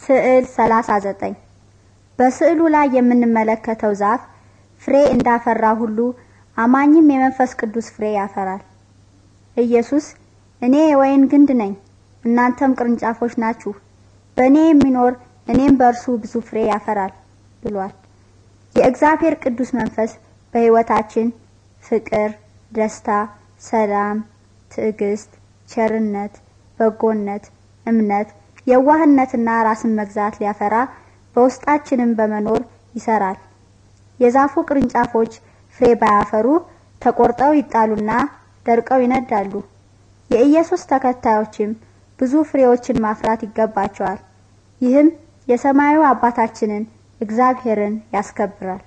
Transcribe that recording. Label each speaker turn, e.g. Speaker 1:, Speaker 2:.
Speaker 1: ስዕል 39 በስዕሉ ላይ የምንመለከተው ዛፍ ፍሬ እንዳፈራ ሁሉ አማኝም የመንፈስ ቅዱስ ፍሬ ያፈራል። ኢየሱስ እኔ የወይን ግንድ ነኝ፣ እናንተም ቅርንጫፎች ናችሁ፣ በእኔ የሚኖር እኔም በእርሱ ብዙ ፍሬ ያፈራል ብሏል። የእግዚአብሔር ቅዱስ መንፈስ በሕይወታችን ፍቅር፣ ደስታ፣ ሰላም፣ ትዕግስት፣ ቸርነት፣ በጎነት፣ እምነት፣ የዋህነትና ራስን መግዛት ሊያፈራ በውስጣችንም በመኖር ይሰራል። የዛፉ ቅርንጫፎች ፍሬ ባያፈሩ ተቆርጠው ይጣሉና ደርቀው ይነዳሉ። የኢየሱስ ተከታዮችም ብዙ ፍሬዎችን ማፍራት ይገባቸዋል። ይህም የሰማዩ አባታችንን እግዚአብሔርን ያስከብራል።